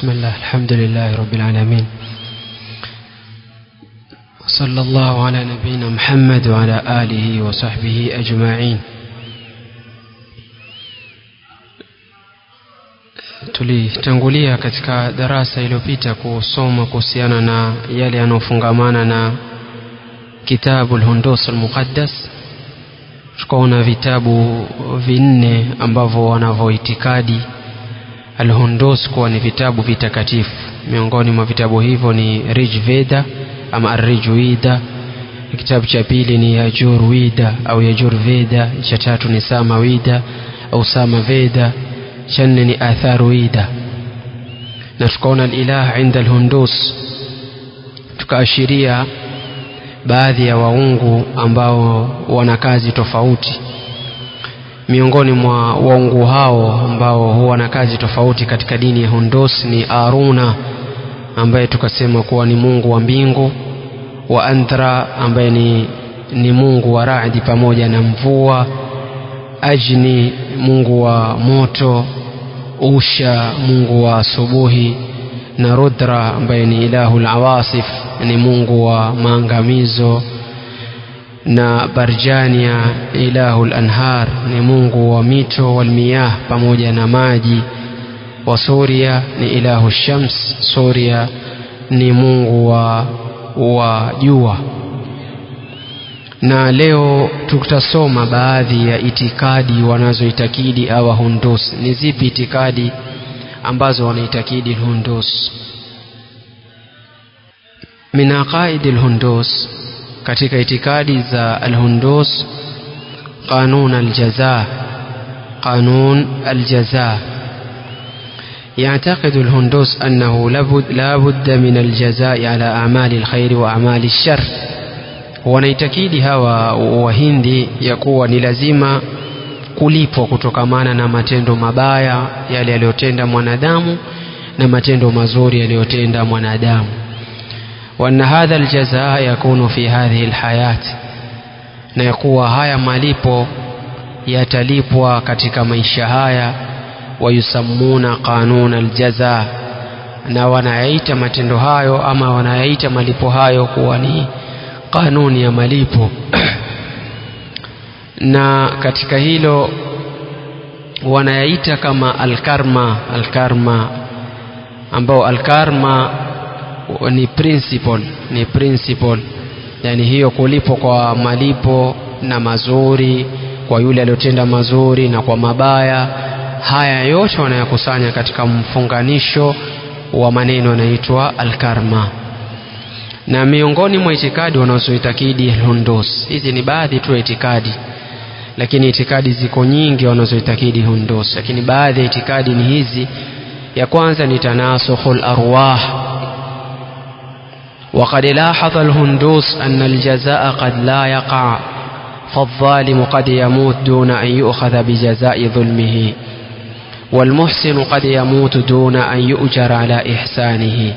بسم الله الحمد لله رب العالمين وصلى الله على نبينا محمد وعلى آله وصحبه أجمعين tulitangulia katika darasa iliyopita kusoma kuhusiana na yale yanayofungamana na kitabu lhundus almuqaddas tukaona vitabu vinne ambavyo wanavyoitikadi alhundus kuwa ni vitabu vitakatifu miongoni mwa vitabu hivyo ni rijveda ama arrijwida kitabu cha pili ni yajurwida au yajurveda cha tatu ni samawida au samaveda cha nne ni atharuida na tukaona alilah inda alhundus tukaashiria baadhi ya waungu ambao wana kazi tofauti miongoni mwa waungu hao ambao huwa na kazi tofauti katika dini ya hundus ni aruna ambaye tukasema kuwa ni mungu wa mbingu wa anthra ambaye ni, ni mungu wa radi pamoja na mvua ajni mungu wa moto usha mungu wa asubuhi na rudra ambaye ni ilahu lawasif ni mungu wa maangamizo na barjania ilahu lanhar ni mungu wa mito walmiyah pamoja na maji wa suria ni ilahu shams suria ni mungu wa wa jua na leo tutasoma baadhi ya itikadi wanazoitakidi awa hundus ni zipi itikadi ambazo wanaitakidi hundus min aqaidi lhundus katika itikadi za alhundus qanun aljaza qanun aljaza يعتقد الهندوس أنه لابد, لابد من الجزاء على أعمال الخير وأعمال الشر wanaitakidi hawa wahindi ya kuwa ni lazima kulipwa kutokamana na matendo mabaya yale yaliyotenda mwanadamu na matendo mazuri yaliyotenda mwanadamu waana hadha aljazaa yakunu fi hadhihi lhayat na ya kuwa haya malipo yatalipwa katika maisha haya wayusammuna qanuna aljaza na wanayaita matendo hayo ama wanayaita malipo hayo kuwa ni kanuni ya malipo na katika hilo wanayaita kama alkarma alkarma ambao alkarma ni principle ni principle yani hiyo kulipo kwa malipo na mazuri kwa yule aliyotenda mazuri na kwa mabaya haya yote wanayakusanya katika mfunganisho wa maneno yanaitwa alkarma na miongoni mwa itikadi wanazoitakidi hundus hizi ni baadhi tu ya itikadi lakini itikadi ziko nyingi wanazoitakidi hundus lakini baadhi ya itikadi ni hizi ya kwanza ni tanasukhu larwah وقد لاحظ الهندوس أن الجزاء قد لا يقع فالظالم قد يموت دون أن يؤخذ بجزاء ظلمه والمحسن قد يموت دون أن يؤجر على إحسانه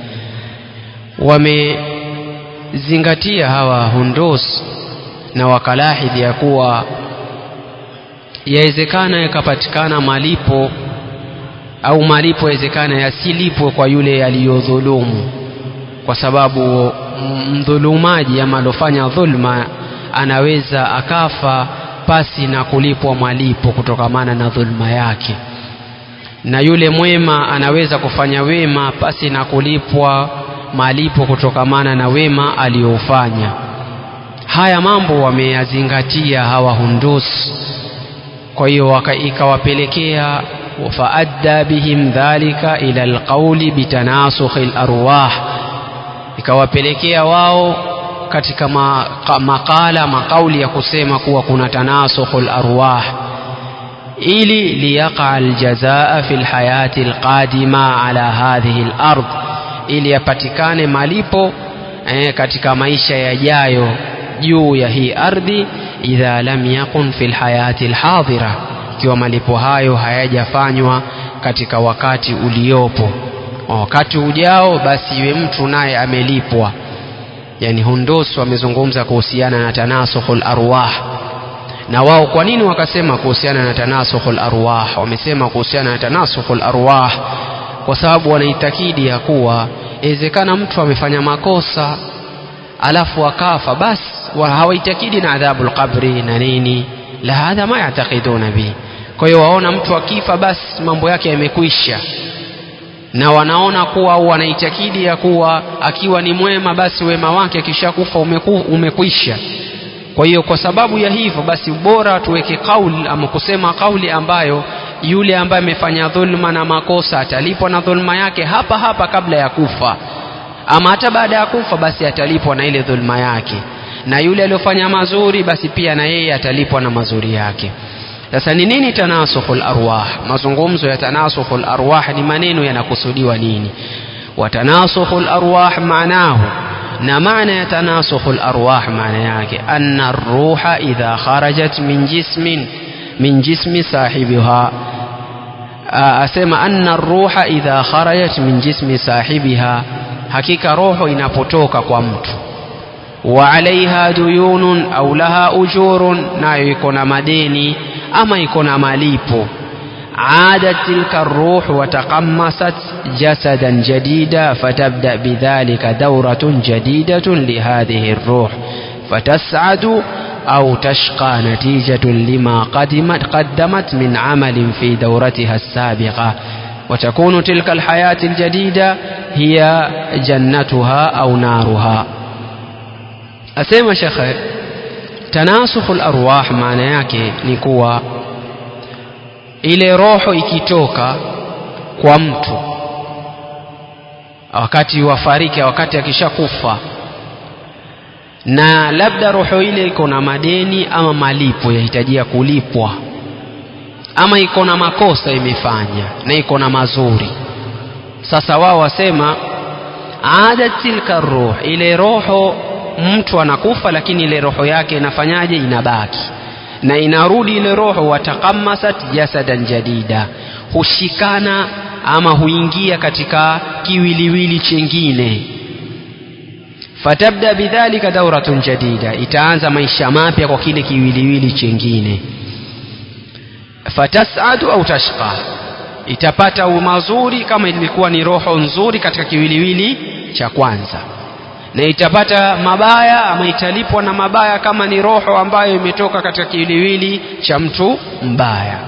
wamezingatia hawa hundus na wakalahidhi ya kuwa yawezekana yakapatikana malipo au malipo yawezekana yasilipwe kwa yule aliyodhulumu kwa sababu mdhulumaji ama alofanya dhulma anaweza akafa pasi na kulipwa malipo kutokamana na dhulma yake na yule mwema anaweza kufanya wema pasi na kulipwa malipo kutokamana na wema aliyoufanya haya mambo wameyazingatia hawa hundus kwa hiyo ikawapelekea faadda bihim dhalika ila alqauli bitanasukhi larwah ikawapelekea wao katika makala makauli ya kusema kuwa kuna tanasukhu larwah ili liyaqa aljazaa fi lhayati alqadima ala hadhihi lard ili yapatikane malipo eh, katika maisha yajayo juu ya hii ardhi idha lam yakun fi lhayati lhadhira ikiwa malipo hayo hayajafanywa katika wakati uliopo wakati ujao basi iwe mtu naye amelipwa yani hundus wamezungumza kuhusiana na tanasukhu larwah na wao kwa nini wakasema kuhusiana na tanasukhu larwah wamesema kuhusiana na tanasukhu larwah kwa sababu wanaitakidi ya kuwa inawezekana mtu amefanya makosa alafu akafa basi hawaitakidi na adhabu lqabri na nini la hadha ma yatakiduna bihi kwa hiyo waona mtu akifa basi mambo yake yamekwisha na wanaona kuwa au wanaitakidi ya kuwa akiwa ni mwema basi wema wake akishakufa umeku, umekwisha kwa hiyo kwa sababu ya hivyo basi bora tuweke kauli ama kusema kauli ambayo yule ambaye amefanya dhulma na makosa atalipwa na dhulma yake hapa hapa kabla ya kufa ama hata baada ya kufa basi atalipwa na ile dhulma yake na yule aliyofanya mazuri basi pia na yeye atalipwa na mazuri yake sasa ni nini tanasukhul arwah mazungumzo ya tanasukhul arwah ni maneno yanakusudiwa nini watanasukhul arwah maanahu na maana ya tanasukhul arwah maana yake anna ruha idha kharajat min jismin min jismi sahibiha asema anna ruha idha kharajat min jismi sahibiha hakika roho inapotoka kwa mtu wa alaiha duyunun au laha ujurun nayo iko na madeni ama iko na malipo عادت تلك الروح وتقمصت جسدا جديدا فتبدأ بذلك دورة جديدة لهذه الروح فتسعد أو تشقى نتيجة لما قدمت, قدمت من عمل في دورتها السابقة وتكون تلك الحياة الجديدة هي جنتها أو نارها أسيما شيخ تناسخ الأرواح معنى yake ni kuwa ile roho ikitoka kwa mtu wakati wafariki wakati akishakufa na labda roho ile iko na madeni ama malipo yahitajia kulipwa ama iko na makosa imefanya na iko na mazuri sasa wao wasema adat tilka ruh ile roho mtu anakufa lakini ile roho yake inafanyaje inabaki na inarudi ile roho watakamasat jasadan jadida hushikana ama huingia katika kiwiliwili chengine fatabda bidhalika dauratun jadida itaanza maisha mapya kwa kile kiwiliwili chengine fatasadu au tashqa itapata mazuri kama ilikuwa ni roho nzuri katika kiwiliwili cha kwanza na itapata mabaya ama italipwa na mabaya kama ni roho ambayo imetoka katika kiwiliwili cha mtu mbaya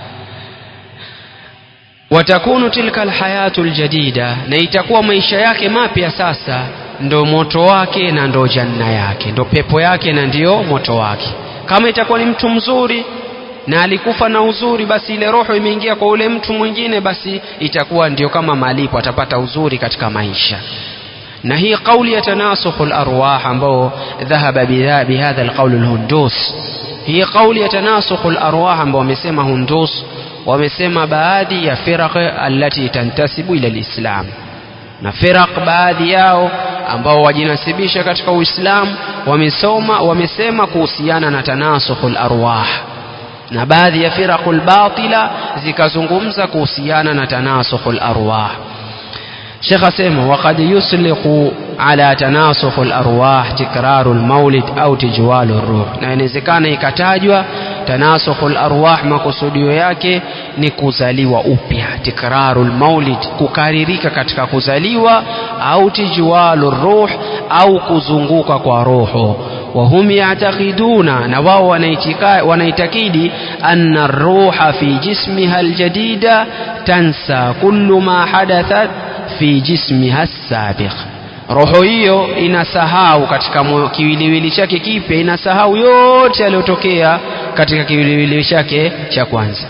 watakunu tilka alhayatu aljadida na itakuwa maisha yake mapya sasa ndo moto wake na ndo janna yake ndo pepo yake na ndiyo moto wake kama itakuwa ni mtu mzuri na alikufa na uzuri basi ile roho imeingia kwa ule mtu mwingine basi itakuwa ndio kama malipo atapata uzuri katika maisha na hii kauli ya tanasukhu larwah ambao dhahaba bihadha alqaul alhundus hii kauli ya tanasukhu larwah ambao wamesema hundus wamesema baadhi ya firaq allati tantasibu ila lislam na firaq baadhi yao ambao wajinasibisha katika uislamu wamesoma wamesema kuhusiana na tanasukhu larwah na baadhi ya firaqu lbatila zikazungumza kuhusiana na tanasukhu larwah شيخ أسيمه وقد يسلق على تناسخ الأرواح تكرار المولد أو تجوال الروح na inawezekana ikatajwa tanasukhu larwah makusudio yake ni kuzaliwa upya tikraru lmaulid kukaririka katika kuzaliwa au tijwalu ruh au kuzunguka kwa roho وهم يعتقدون نواو ونيتكيد أن الروح في جسمها الجديد تنسى كل ما حدثت fi jismiha sabiq roho hiyo inasahau katika kiwiliwili chake kipya inasahau yote yaliyotokea katika kiwiliwili chake cha kwanza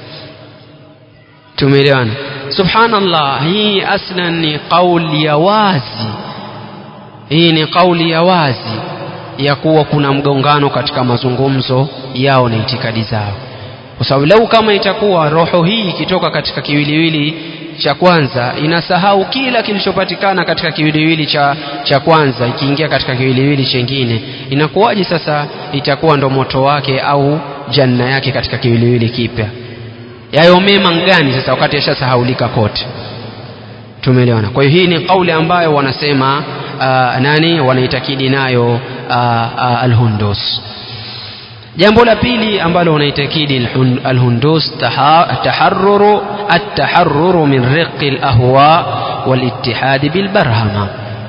tumeelewana subhanallah hii aslan ni kauli ya wazi hii ni kauli ya wazi ya kuwa kuna mgongano katika mazungumzo yao na itikadi zao kwa sababu lau kama itakuwa roho hii ikitoka katika kiwiliwili cha kwanza inasahau kila kilichopatikana katika kiwiliwili cha, cha kwanza ikiingia katika kiwiliwili chengine inakuwaje sasa itakuwa ndo moto wake au janna yake katika kiwiliwili kipya yayo mema ngani sasa wakati yashasahaulika kote tumeelewana kwa hiyo hii ni kauli ambayo wanasema uh, nani wanaitakidi nayo uh, uh, alhundus jambo la pili ambalo unaitakidi alhundus taharruru ataharruru min riqi alahwa walittihadi bilbarhama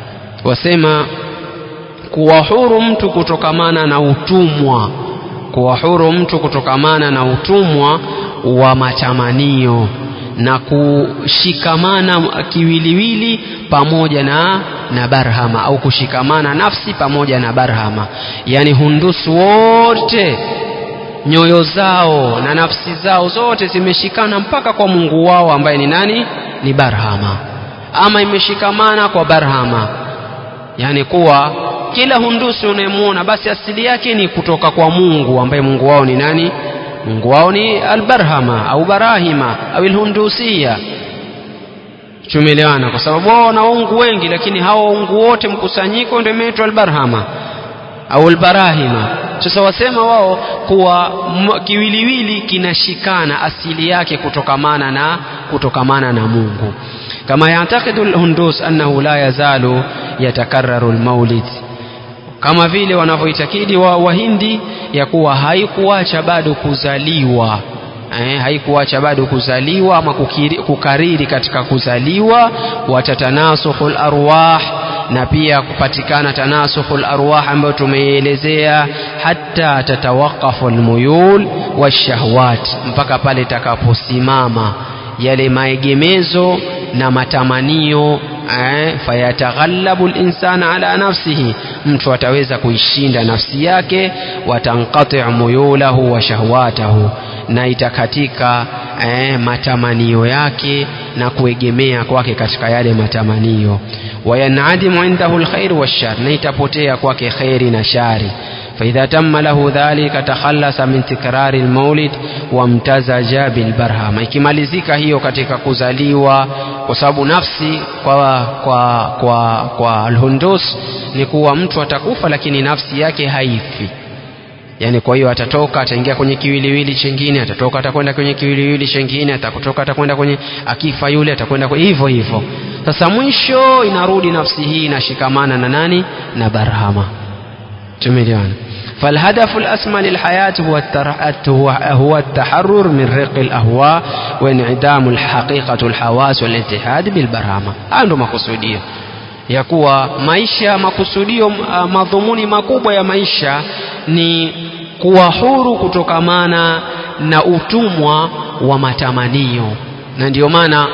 wasema kuwa huru mtu kutokamana na utumwa kuwa huru mtu kutokamana na utumwa wa matamanio na kushikamana kiwiliwili pamoja na na barhama au kushikamana nafsi pamoja na barhama yani hundusu wote nyoyo zao na nafsi zao zote zimeshikana mpaka kwa Mungu wao ambaye ni nani ni barhama ama imeshikamana kwa barhama yani kuwa kila hundusi unayemwona basi asili yake ni kutoka kwa Mungu ambaye Mungu wao ni nani Mungu wao ni albarhama au barahima au alhundusia tumeelewana kwa sababu wao wana waungu wengi lakini hawa waungu wote mkusanyiko ndio imeitwa albarhama au albarahima sasa wasema wao kuwa kiwiliwili kinashikana asili yake kutokamana na kutokamana na Mungu kama yatakidu alhundus annahu la yazalu yatakarraru almaulid kama vile wanavyoitakidi wa wahindi ya kuwa haikuacha bado kuzaliwa eh, haikuacha bado kuzaliwa ama kukiri, kukariri katika kuzaliwa watatanasukhul arwah na pia kupatikana tanasukhul arwah ambayo tumeielezea hata tatawaqafu almuyul washahwat mpaka pale itakaposimama yale maegemezo na matamanio eh, fayataghallabu linsana ala nafsihi mtu ataweza kuishinda nafsi yake watanqati muyulahu wa shahwatahu na itakatika eh, matamanio yake na kuegemea kwake katika yale matamanio wayanadimu indahu lkhair washar na itapotea kwake kheri na shari فإذا تم له ذلك تخلص من تكرار المولد وامتزج بالبرهام ikimalizika hiyo katika kuzaliwa kwa sababu nafsi kwa kwa kwa kwa alhundus ni kuwa mtu atakufa lakini nafsi yake haifi yani kwa hiyo atatoka ataingia kwenye kiwiliwili chengine atatoka atakwenda kwenye kiwiliwili chengine atakutoka atakwenda kwenye akifa yule atakwenda hivyo hivyo sasa mwisho inarudi nafsi hii inashikamana na nani na barhama tumeelewana فالهدف الأسمى للحياة هو هو التحرر من رق الأهواء وانعدام الحقيقة الحواس والاتحاد بالبرهامة عنده مقصودية ya kuwa maisha makusudio madhumuni makubwa ya maisha ni kuwa huru kutokamana na utumwa wa matamanio na ndiyo maana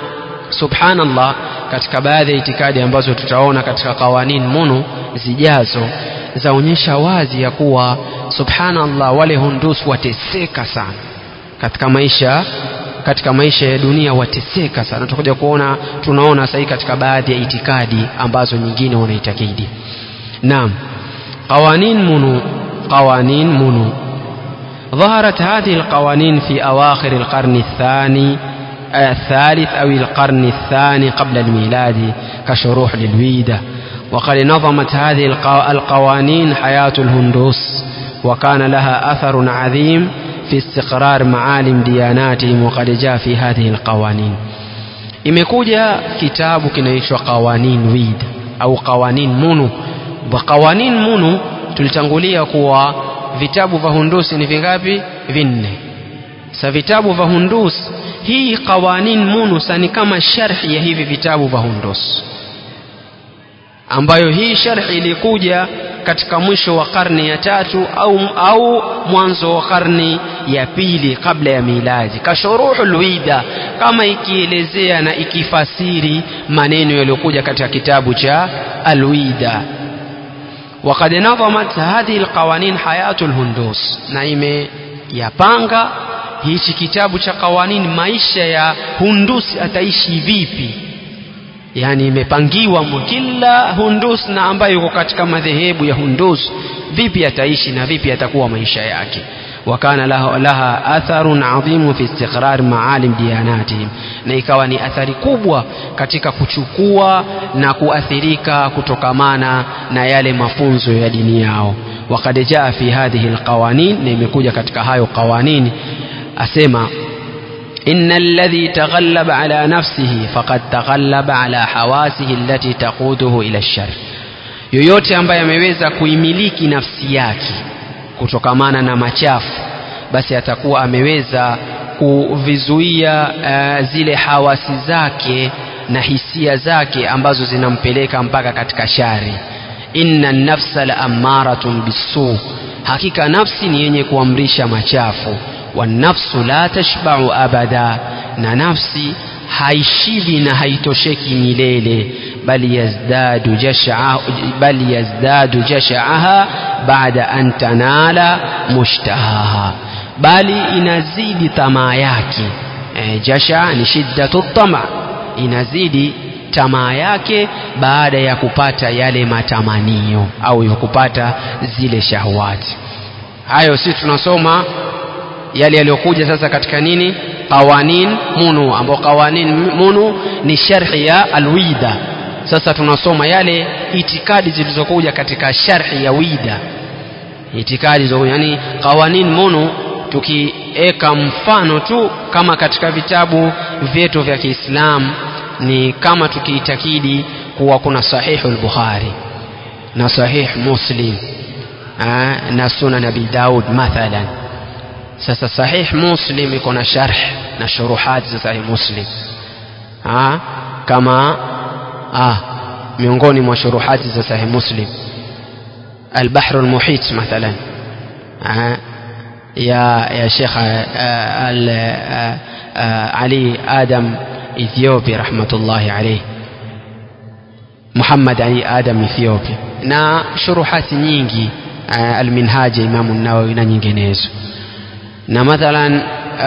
subhanallah katika baadhi ya itikadi ambazo tutaona katika kawanin munu zijazo zaonyesha wazi ya kuwa subhanallah wale hundus wateseka sana katika maisha katika maisha ya dunia wateseka sana tutakuja kuona tunaona sahii katika baadhi ya itikadi ambazo nyingine wanaitakidi naam qawanin munu qawanin munu ظهرت هذه القوانين في أواخر القرن الثاني الثالث أو القرن الثاني قبل الميلاد كشروح للويدة وقد نظمت هذه القوانين حياة الهندوس وكان لها أثر عظيم في استقرار معالم دياناتهم وقد جاء في هذه القوانين imekuja kitabu kinaitwa qawanin wid au qawanin munu wa qawanin munu tulitangulia kuwa vitabu vya hundusi ni vingapi vinne sa vitabu vya hundus hii qawanin munu sa ni kama sharhi ya hivi vitabu vya hundus ambayo hii sharhi ilikuja katika mwisho wa karne ya tatu au, au mwanzo wa karne ya pili kabla ya miladi kashuruhu lwida kama ikielezea na ikifasiri maneno yaliyokuja katika kitabu cha alwida وقد نظمت هذه القوانين حياة الهندوس na imeyapanga hichi kitabu cha qawanin maisha ya hundusi ataishi vipi yani imepangiwa kila hundus na ambayo yuko katika madhehebu ya hundus vipi ataishi na vipi atakuwa maisha yake wakana laha, laha atharun adhimu fi istiqrar maalim diyanatihim na ikawa ni athari kubwa katika kuchukua na kuathirika kutokamana na yale mafunzo ya dini yao wakad jaa fi hadhihi alqawanin na imekuja katika hayo qawanini asema إن الذي تغلب على نفسه فقد تغلب على حواسه التي تقوده إلى الشر yoyote ambaye ameweza kuimiliki nafsi yake kutokamana na machafu basi atakuwa ameweza kuvizuia uh, zile hawasi zake na hisia zake ambazo zinampeleka mpaka katika shari inna nafsa la amaratun bisu hakika nafsi ni yenye kuamrisha machafu wanafsu la tashbau abada na nafsi haishibi na haitosheki milele bali yazdadu jashaa bali yazdadu jashaaha baada an tanala mushtahaha bali inazidi tamaa yake e, jasha ni shiddatu tama inazidi tamaa yake baada ya kupata yale matamanio au ya kupata zile shahwati hayo si tunasoma yale yaliyokuja sasa katika nini qawanin munu ambao qawanin munu ni sharhi ya alwida sasa tunasoma yale itikadi zilizokuja katika sharhi ya wida itikadi zilizokuja yani qawanin munu tukiweka mfano tu kama katika vitabu vyetu vya Kiislamu ni kama tukiitakidi kuwa kuna sahihu al-Bukhari na sahih Muslim aa, na sunan Abi Daud mathalan sasa sahih Muslim iko na sharh na shuruhat za sahih Muslim aa, kama aa, miongoni mwa shuruhati za sahih Muslim البحر المحيط مثلا يا يا شيخ علي آدم إثيوبي رحمة الله عليه محمد علي آدم إثيوبي na shuruhati nyingi alminhaji imamu nawawi na nyinginezo na mathalan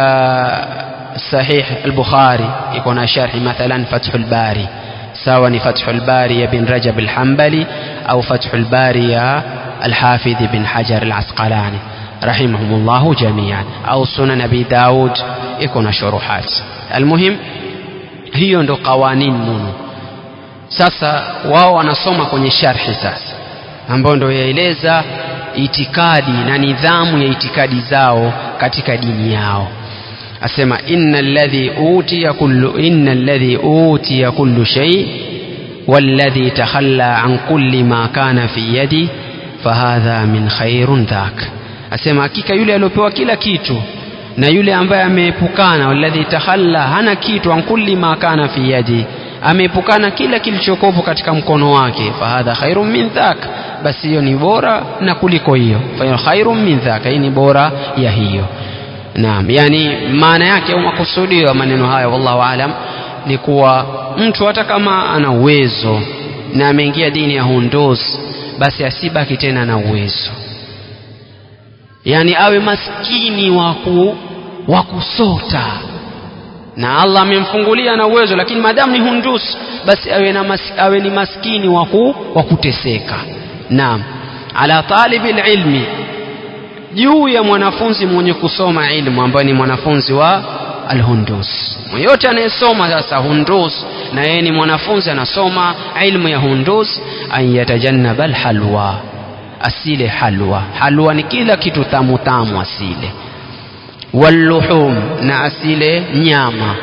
sahih al-bukhari iko na sharhi mathalan fathul bari sawa ni fathul bari ya bin rajab al-hanbali au fathul bari ya al-hafidh bin hajar al-asqalani rahimahumullahu jamian au sunan abi daud iko na shuruhat almuhim hiyo ndo qawanin munu sasa wao wanasoma kwenye sharhi sasa ambayo ndo yaeleza itikadi na nidhamu ya itikadi zao katika dini yao asema inna alladhi utiya kullu inna alladhi utiya kullu shay والذي تخلى عن كل ما كان في يدي فهذا من خير ذاك asema hakika yule aliyopewa kila kitu na yule ambaye ameepukana walladhi takhalla hana kitu an kulli ma kana fi yadi ameepukana kila kilichokopo katika mkono wake fahadha khairun min dhak basi hiyo ni bora na kuliko hiyo fa khairun min dhak hii ni bora ya hiyo naam yani maana yake au makusudio ya maneno haya wallahu alam ni kuwa mtu hata kama ana uwezo na ameingia dini ya hundos basi asibaki tena na uwezo yani awe maskini waku wa kusota na Allah amemfungulia na uwezo lakini madamu ni hundus basi awe, na mas, awe ni maskini waku wa kuteseka naam ala talibi ilmi juu ya mwanafunzi mwenye kusoma ilmu ambaye ni mwanafunzi wa alhundus yote anayesoma sasa hundus na yeye ni mwanafunzi anasoma ilmu ya hundus an yatajannaba alhalwa asile halwa halwa ni kila kitu tamu tamu asile walluhum na asile nyama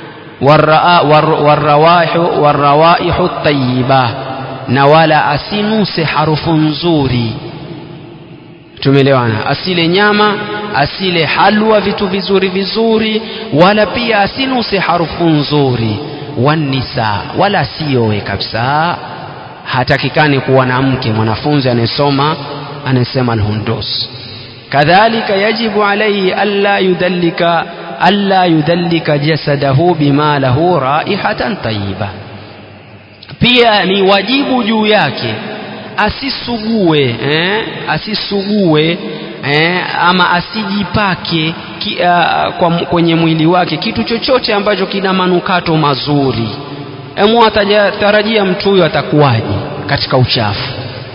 warrawaihu warrawaihu tayyiba na wala asinuse harufu nzuri tumeelewana asile nyama asile halwa vitu vizuri vizuri wala pia asinuse harufu nzuri wanisa wala asiowe kabisa hatakikani kuwa na mke mwanafunzi anayesoma anayesema alhundus kadhalika yajibu alayhi alla yudallika alla yudallika jasadahu bima lahu raihatan tayyiba pia ni wajibu juu yake asisugue eh, asisugue eh, ama asijipake ki, uh, kwa, kwenye mwili wake kitu chochote ambacho kina manukato mazuri emu atatarajia mtu huyo atakuwaje katika uchafu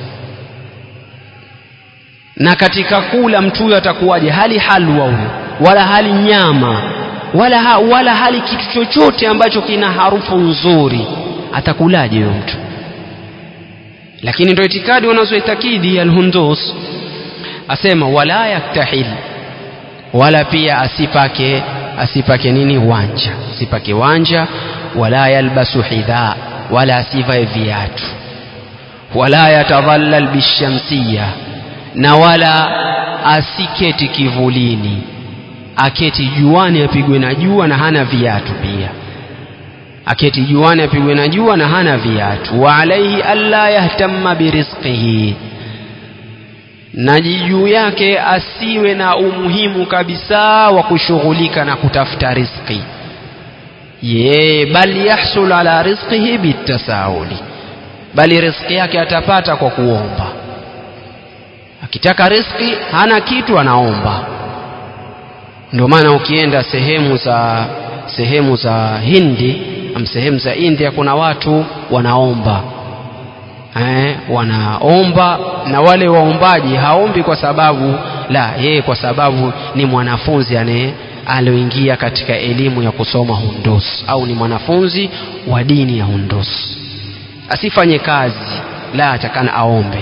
na katika kula mtu huyo atakuwaje hali halwa huyo wala hali nyama wala, ha, wala hali kitu chochote ambacho kina harufu nzuri atakulaje huyo mtu lakini ndio itikadi wanazoitakidi alhundus asema wala yaktahil wala pia asipake asipake nini wanja asipake wanja wala yalbasu hidha wala asivae viatu wala yatadhallal bishamsiya na wala asiketi kivulini aketi juani apigwe na jua na hana viatu pia aketi juani apigwe na jua na hana viatu wa alaihi alla yahtamma birizqihi na juu yake asiwe na umuhimu kabisa wa kushughulika na kutafuta riziki ye bal yahsul ala rizqihi bitasahuli bali riziki yake atapata kwa kuomba akitaka riziki hana kitu anaomba ndio maana ukienda sehemu za sehemu za Hindi am sehemu za India kuna watu wanaomba eh, wanaomba na wale waombaji haombi kwa sababu la yeye kwa sababu ni mwanafunzi ane alioingia katika elimu ya kusoma hundus au ni mwanafunzi wa dini ya hundus asifanye kazi la atakana aombe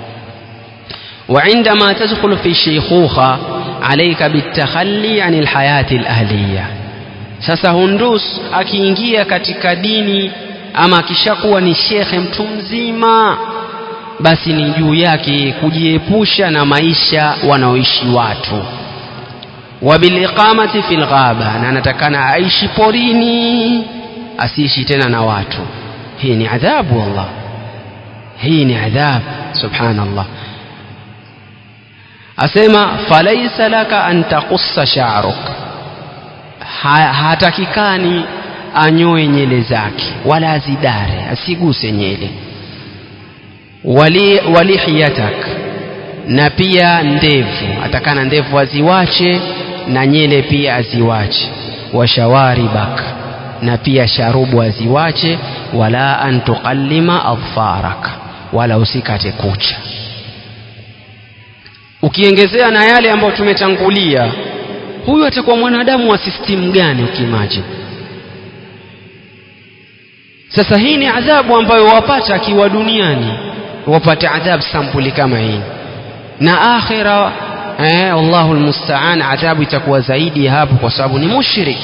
وعندما تدخل في الشيخوخة عليك بالتخلي عن الحياة الأهلية sasa hundus akiingia katika dini ama akishakuwa ni shekhe mtu mzima basi ni juu yake kujiepusha na maisha wanaoishi watu wabiliqamati fil ghaba na anatakana aishi porini asiishi tena na watu hii ni adhabu wallah hii ni adhabu subhanallah asema falaisa laka an taqussa sha'ruk ha, hatakikani anyoe nyele zake wala azidare asiguse nyele wali walihiyatak na pia ndevu atakana ndevu aziwache na nyele pia aziwache washawaribak na pia sharubu aziwache wala an tuqallima adfarak wala usikate kucha ukiongezea na yale ambayo tumetangulia huyu atakuwa mwanadamu wa system gani ukiimagine sasa hii ni adhabu ambayo wapata akiwa duniani wapata adhabu sampuli kama hii na akhira eh, wallahu almusta'an adhabu itakuwa zaidi hapo kwa sababu ni mushrik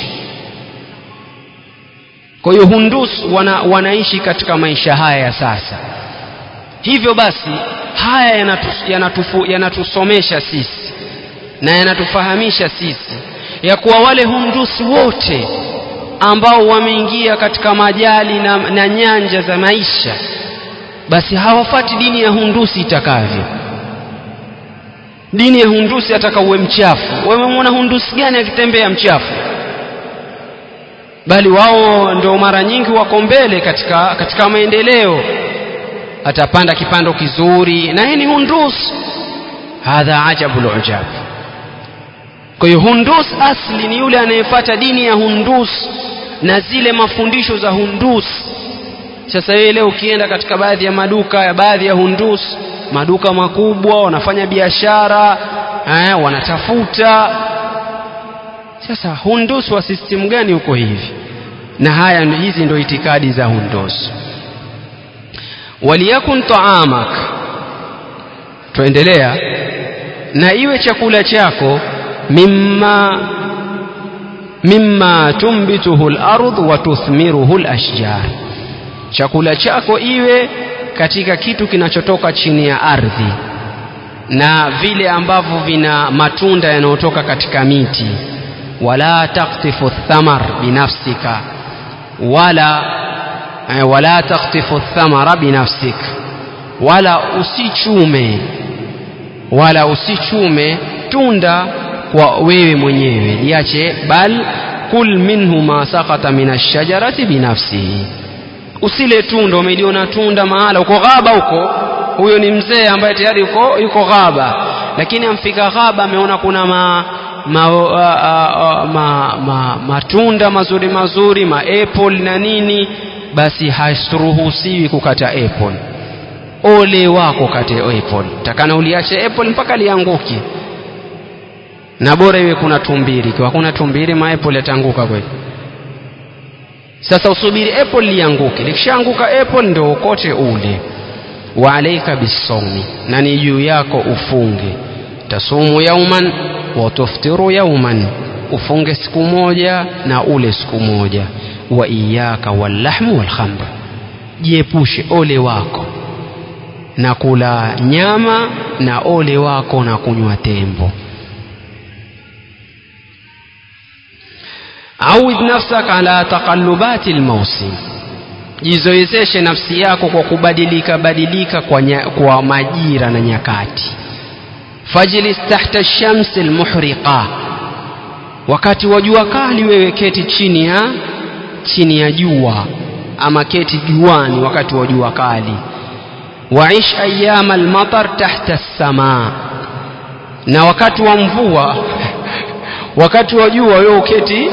kwa hiyo hundus wana, wanaishi katika maisha haya ya sasa hivyo basi haya yanatusomesha yanatu, yanatu sisi na yanatufahamisha sisi ya kuwa wale hundusi wote ambao wameingia katika majali na, na nyanja za maisha basi hawafati dini ya hundusi itakavyo dini ya hundusi ataka uwe mchafu wamemwona hundusi gani akitembea mchafu bali wao ndio mara nyingi wako mbele katika, katika maendeleo atapanda kipando kizuri na hii ni hundus hadha ajabu lujab kwa hiyo hundus asli ni yule anayefuata dini ya hundus na zile mafundisho za hundus sasa wewe leo ukienda katika baadhi ya maduka ya baadhi ya hundus maduka makubwa wanafanya biashara eh, wanatafuta sasa hundus wa system gani huko hivi na haya hizi ndio itikadi za hundus waliyakun taamak tuendelea na iwe chakula chako mimma mimma tumbituhu al-ardh wa tuthmiruhu al-ashjar chakula chako iwe katika kitu kinachotoka chini ya ardhi na vile ambavyo vina matunda yanayotoka katika miti wala taktifu thamar binafsika wala eh, wala taktifu thamara binafsik wala usichume wala usichume tunda kwa wewe mwenyewe liache bal kul minhu ma sakata min ashajarati binafsihi usile tunda umeliona tunda mahala uko ghaba huko huyo ni mzee ambaye tayari yuko yuko ghaba lakini amfika ghaba ameona kuna ma ma, a, a, a, ma, ma, matunda mazuri mazuri ma apple na nini basi hasiruhusiwi kukata apple ole wako kate apple takana uliache apple mpaka lianguke na bora iwe kuna tumbiri ikiwa kuna tumbiri ma apple yatanguka kweli sasa usubiri apple lianguke likishaanguka apple ndio ukote ule wa alaika bisawmi na ni juu yako ufunge tasumu yauman wa tuftiru yauman ufunge siku moja na ule siku moja wa iyaka wallahmu walkhamr jiepushe ole wako na kula nyama na ole wako na kunywa tembo awid nafsaka ala taqallubati lmausim jizoezeshe nafsi yako kwa kubadilika badilika kwa, nya, kwa majira na nyakati fajlis tahta shamsi lmuhriqa wakati wa jua kali wewe keti chini ya chini ya jua ama keti juani wakati wa jua kali waish ayama almatar tahta samaa na wakati wa mvua wakati wa jua wewe uketi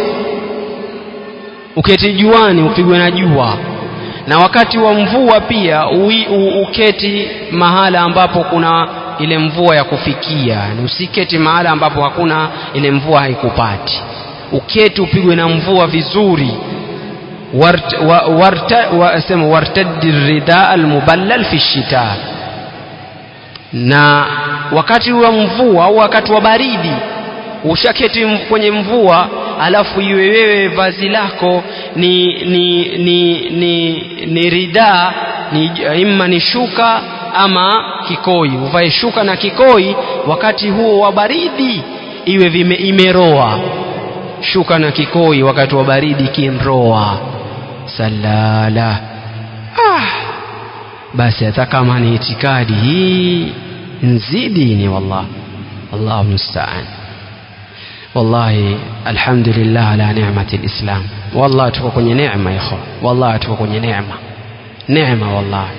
uketi juani upigwe na jua na wakati wa mvua pia ui, u, uketi mahala ambapo kuna ile mvua ya kufikia ni usiketi mahala ambapo hakuna ile mvua haikupati uketi upigwe na mvua vizuri wart, wa, warta, wa, sema wartaddi ridaa almuballal fi shita na wakati wa mvua au wakati wa baridi ushaketi kwenye mvua alafu iwe wewe vazi lako ni ni ni ni, ni ridaa ni imma ni shuka ama kikoi uvae shuka na kikoi wakati huo wa baridi iwe vime imeroa shuka na kikoi wakati wa baridi kinroa salala ah. basi hata kama ni itikadi hii nzidi ni wallah allahu mustaan wallahi alhamdulillah ala ni'mati alislam wallahi tuko kwenye neema ikhwa wallahi tuko kwenye neema neema wallahi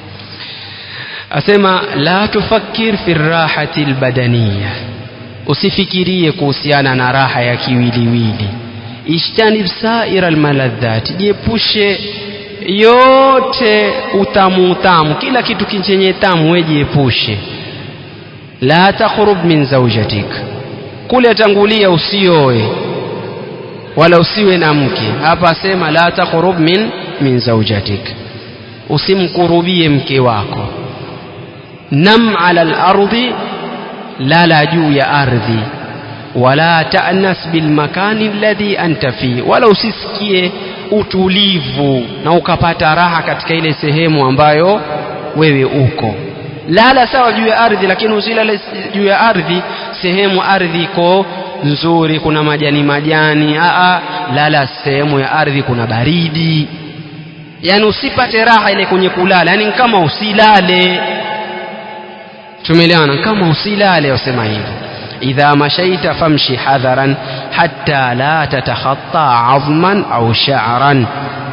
asema la tufakkir fi rahati albadaniya usifikirie kuhusiana na raha ya kiwiliwili ishtanib saira almaladhat jiepushe yote utamu utamu kila kitu chenye tamu wejiepushe la takhrub min zawjatik kule tangulia usioe wala usiwe na mke hapa asema la takhrub min min zawjatik usimkurubie mke wako nam ala al-ardi lala juu ya ardhi wala ta'nas bil makani alladhi anta fi wala usisikie utulivu na ukapata raha katika ile sehemu ambayo wewe uko lala sawa juu ya ardhi lakini usilale juu ya ardhi sehemu ardhi iko nzuri kuna majani majani aa lala sehemu ya ardhi kuna baridi yani usipate raha ile kwenye kulala yani kama usilale tumeelewana kama usilale wasema hivyo idha mashaita famshi hadharan hatta la tatakhatta azman au sha'ran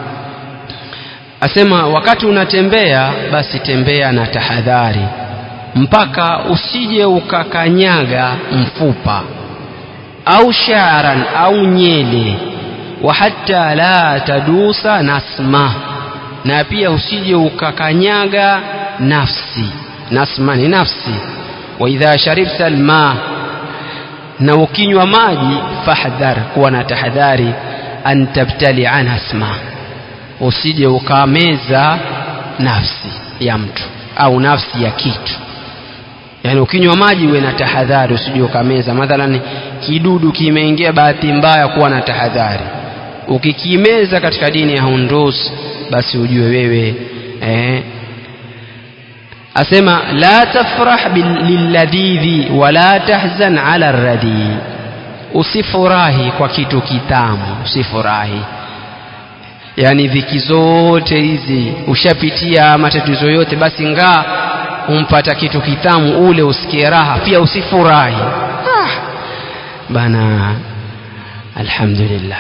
asema wakati unatembea basi tembea na tahadhari mpaka usije ukakanyaga mfupa au sha'ran au nyele wa hatta la tadusa nasma na pia usije ukakanyaga nafsi nasma ni nafsi wa idha sharibta alma na ukinywa maji fahdhar kuwa na tahadhari an tabtali an asma usije ukameza nafsi ya mtu au nafsi ya kitu yani ukinywa maji uwe na tahadhari usije ukameza mathalan kidudu kimeingia bahati mbaya kuwa na tahadhari ukikimeza katika dini ya hundus basi ujue wewe eh, asema la tafrah lilladhidhi wala tahzan ala radhi usifurahi kwa kitu kitamu usifurahi yani dhiki zote hizi ushapitia matatizo yote basi ngaa umpata kitu kitamu ule usikie raha pia usifurahi ah, bana alhamdulillah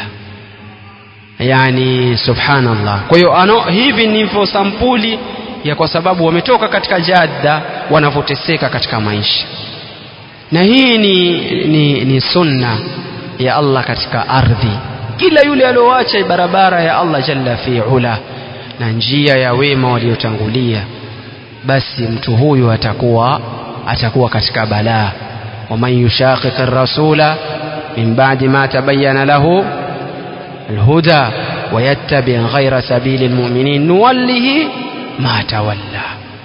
yani subhanallah kwa hiyo ano hivi ndivyo sampuli ya kwa sababu wametoka katika jadda wanavyoteseka katika maisha na hii ni, ni, ni sunna ya Allah katika ardhi kila yule alioacha barabara ya Allah jalla fi ula na njia ya wema waliotangulia basi mtu huyu atakuwa atakuwa katika balaa waman yushaqiq ar-rasula min ba'di ma tabayyana lahu الهدى ويتبع غير سبيل المؤمنين نوله ما تولى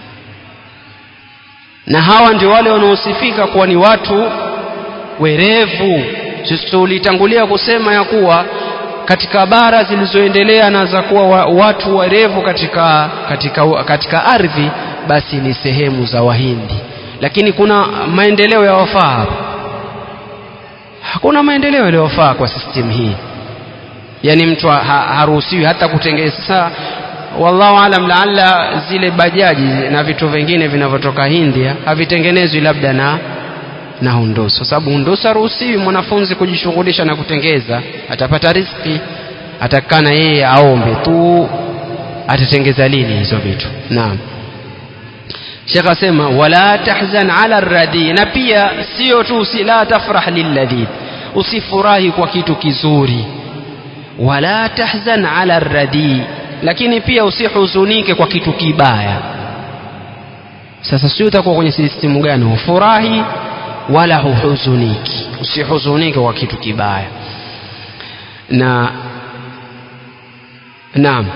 na hawa ndio wale wanaosifika kuwa ni watu werevu sisi tulitangulia kusema ya kuwa katika bara zilizoendelea na za kuwa wa, watu werevu katika, katika, katika ardhi basi ni sehemu za wahindi lakini kuna maendeleo ya wafaa hapa hakuna maendeleo yaliyofaa kwa system hii yani mtu ha, haruhusiwi hata kutengeza sasa wallahu alam laalla zile bajaji na vitu vingine vinavyotoka India havitengenezwi labda na na hundusu kwa sababu hundusu haruhusiwi mwanafunzi kujishughulisha na kutengeza atapata riziki atakana yeye aombe tu atatengeza lini hizo vitu naam Sheikh asema wala tahzan ala radhi na pia sio tu si la tafrah lilladhi usifurahi kwa kitu kizuri wala tahzan ala radhi lakini pia usihuzunike kwa kitu kibaya sasa sio utakuwa kwenye sistimu gani hufurahi wala huhuzuniki usihuzunike kwa kitu kibaya na naam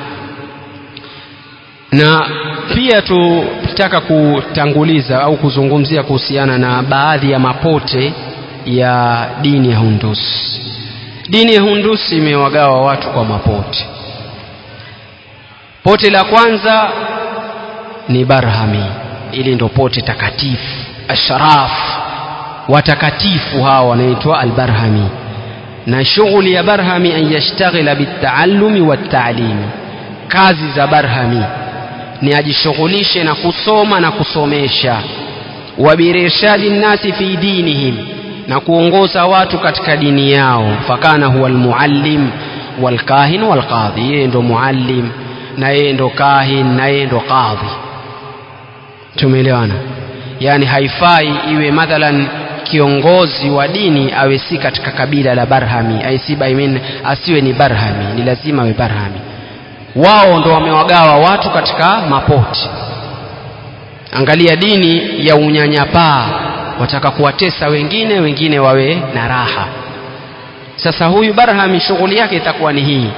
na pia tutaka kutanguliza au kuzungumzia kuhusiana na baadhi ya mapote ya dini ya Hundus. Dini ya Hundus imewagawa watu kwa mapote. Pote la kwanza ni Barhami, ili ndo pote takatifu, ashraf, watakatifu hawa wanaitwa Albarhami, na shughuli ya Barhami an yashtaghila bitaallumi wattaalimi, kazi za Barhami ni ajishughulishe na kusoma na kusomesha wabirishadi nnasi fi dinihim na kuongoza watu katika dini yao fakana huwa almuallim walkahin walqadhi yeye ndo muallim na yeye ndo kahin na yeye ndo qadhi tumeelewana yani haifai iwe mathalan kiongozi wa dini awe si katika kabila la barhami aisiba I mean, asiwe ni barhami ni lazima awe barhami wao ndo wamewagawa watu katika mapoti angalia dini ya unyanyapaa wataka kuwatesa wengine wengine wawe na raha sasa huyu barhami shughuli yake itakuwa ni hii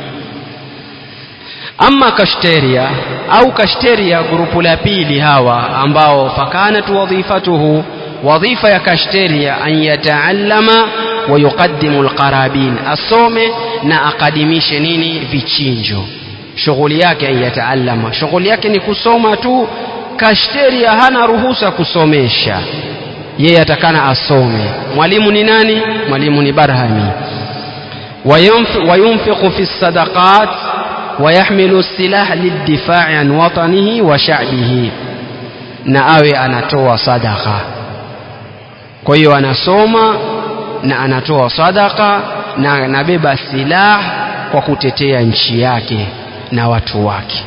ama kashteria au kashteria grupu la pili hawa ambao fakanat wadhifatuhu wadhifa ya kashteria an yataallama wa yuqaddimu alqarabin asome na akadimishe nini vichinjo shughuli yake an yataallama shughuli yake ni kusoma tu kashteria hana ruhusa kusomesha yeye atakana asome mwalimu ni nani mwalimu ni barhami وينفق في الصدقات ويحمل السلاح للدفاع عن وطنه وشعبه na awe anatoa sadaka kwa hiyo anasoma na anatoa sadaka na anabeba silaha kwa kutetea nchi yake na watu wake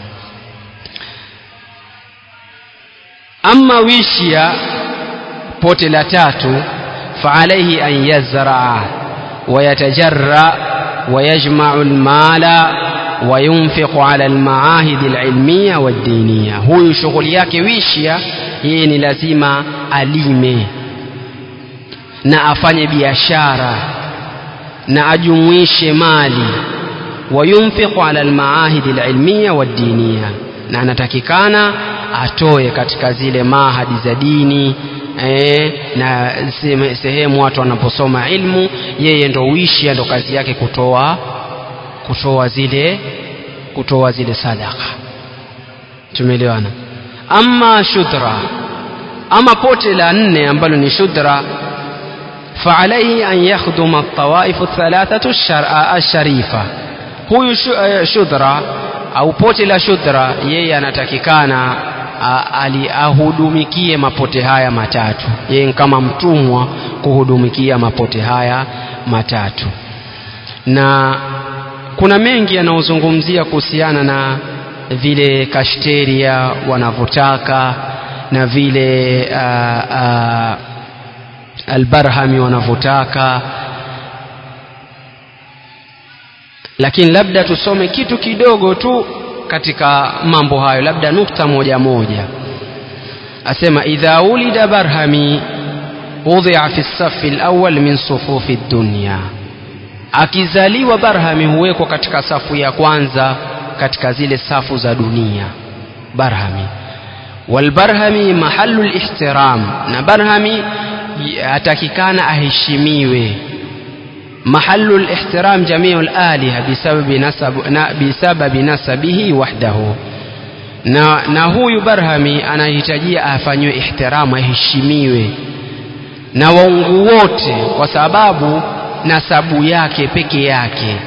ama wishia pote la tatu faalaihi an yazraa ويتجرأ ويجمع المال وينفق على المعاهد العلمية والدينية هو شغل yake wishia yeye ni lazima alime na afanye biashara na ajumuishe mali wayunfiqu ala almaahidi alilmiya waddiniya na anatakikana atoe katika zile mahadi za dini eh, na sehemu watu wanaposoma ilmu yeye ndo uishi ndo kazi yake kutoa kutoa zile kutoa zile sadaka tumeelewana ama shudra ama pote la nne ambalo ni shudra فعليه أن يخدم الطوائف الثلاثة الشريفة huyu shudra au pote la shudra yeye anatakikana ali ahudumikie mapote haya matatu yeye kama mtumwa kuhudumikia mapote haya matatu na kuna mengi yanayozungumzia kuhusiana na vile kashteria wanavyotaka na vile uh, uh, albarhami wanavyotaka lakini labda tusome kitu kidogo tu katika mambo hayo labda nukta moja moja asema idha ulida barhami wudhia fi safi alawwal min sufufi dunya akizaliwa barhami huwekwa katika safu ya kwanza katika zile safu za dunia barhami walbarhami mahalu lihtiram na barhami atakikana aheshimiwe محل الاحترام جميع الآلهة بسبب نسب بسبب نسبه وحده na, na huyu barhami anahitajia afanyiwe ihtiramu aheshimiwe na waungu wote kwa sababu nasabu yake peke yake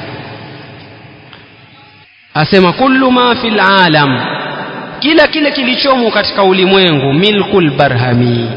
asema kullu ma fil alam kila kile kilichomo katika ulimwengu milkul barhami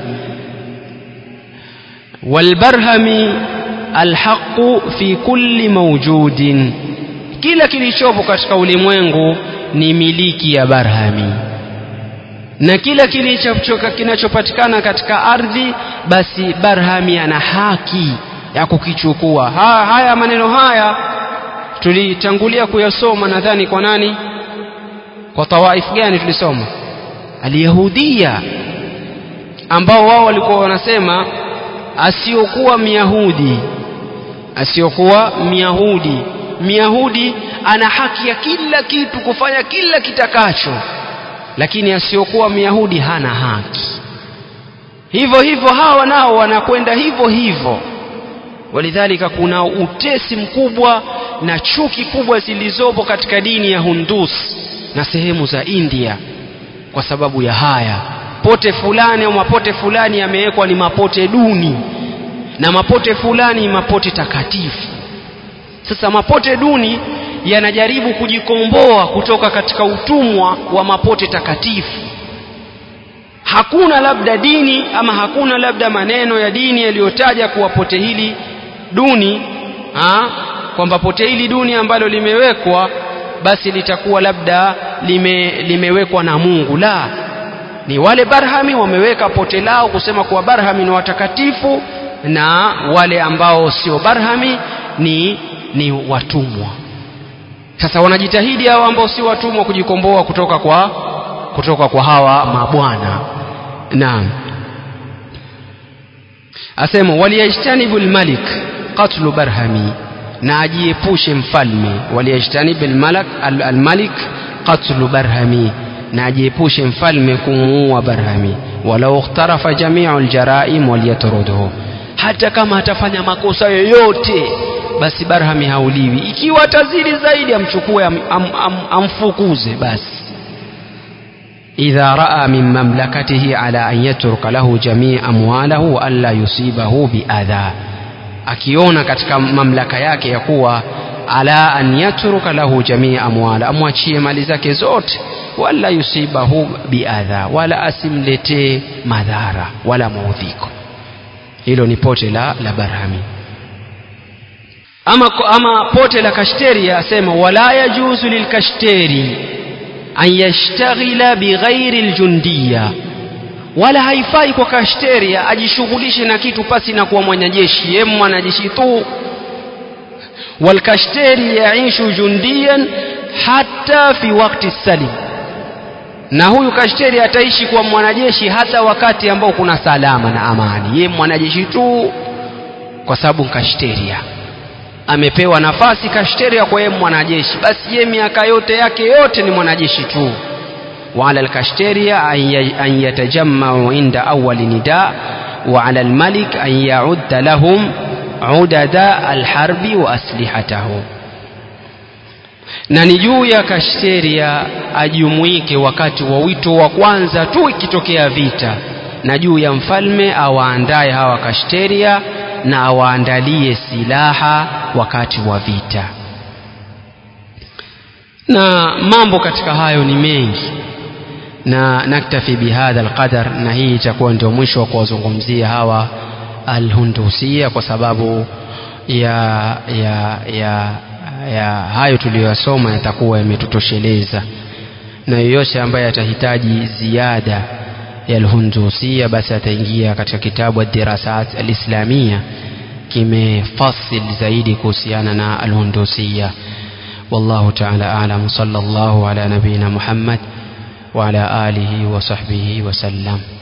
walbarhami alhaqu fi kulli mawjudin kila kilichopo katika ulimwengu ni miliki ya barhami na kila kilichochoka kinachopatikana katika ardhi basi barhami ana haki ya kukichukua ha, haya maneno haya tulitangulia kuyasoma nadhani kwa nani kwa tawaif gani tulisoma alyahudia ambao wao walikuwa wanasema asiyokuwa myahudi asiyokuwa myahudi myahudi ana haki ya kila kitu kufanya kila kitakacho lakini asiyokuwa myahudi hana haki hivyo hivyo hawa nao wanakwenda hivyo hivyo walidhalika kuna utesi mkubwa na chuki kubwa zilizopo katika dini ya hundus na sehemu za india kwa sababu ya haya pote fulani au mapote fulani yamewekwa ni mapote duni na mapote fulani mapote takatifu sasa mapote duni yanajaribu kujikomboa kutoka katika utumwa wa mapote takatifu hakuna labda dini ama hakuna labda maneno ya dini yaliyotaja kuwa pote hili duni kwamba pote hili duni ambalo limewekwa basi litakuwa labda lime, limewekwa na Mungu la ni wale barhami wameweka pote lao kusema kuwa barhami ni watakatifu na wale ambao sio barhami ni ni watumwa sasa wanajitahidi hao ambao si watumwa kujikomboa kutoka kwa kutoka kwa hawa mabwana naam asema waliyajtanibu almalik qatlu barhami na ajiepushe mfalme waliyajtanibu almalak almalik qatlu barhami na ajiepushe mfalme kumuua barhami walau ikhtarafa jamiu aljaraim waliyatruduhu hata kama atafanya makosa yoyote basi barhami hauliwi ikiwa atazidi zaidi amchukue am, am, am, amfukuze basi idha raa min mamlakatihi ala an yatruka lahu jamii amwalahu alla yusibahu biadha akiona katika mamlaka yake ya kuwa ala an yatruka lahu jamii amwala amwachie mali zake zote wala yusibahu biadha wala asimletee madhara wala maudhiko hilo ni pote la, la barhami ama, ama pote la kashteri asema wala yajuzu lilkashteri an yashtaghila bighairi ljundiya wala haifai kwa kashteria ajishughulishe na kitu pasi na kuwa mwanajeshi ye mwanajeshi tu walkashteri yaishu jundiyan hata fi wakti salim na huyu kashteri ataishi kuwa mwanajeshi hata wakati ambao kuna salama na amani ye mwanajeshi tu kwa sababu kashteria amepewa nafasi kashteria kwa yeye mwanajeshi basi ye miaka yote yake yote ni mwanajeshi tu وعلى الكشتيريا أن يتجمعوا عند أول نداء وعلى الملك أن يعد لهم عدد الحرب وأسلحته na ni juu ya kashteria ajumuike wakati wa wito wa kwanza tu ikitokea vita na juu ya mfalme awaandaye hawa kashteria na awaandalie silaha wakati wa vita na mambo katika hayo ni mengi na naktafi bihadha alqadar na hii itakuwa ndio mwisho wa kuwazungumzia hawa alhundusia kwa sababu ya ya ya ya hayo tuliyoyasoma yatakuwa yametutosheleza na yoyote ambaye atahitaji ziada ya alhundusia basi ataingia katika kitabu ad-dirasat alislamia kimefasil zaidi kuhusiana na alhundusia والله تعالى أعلم صلى الله على نبينا محمد وعلى آله وصحبه وسلم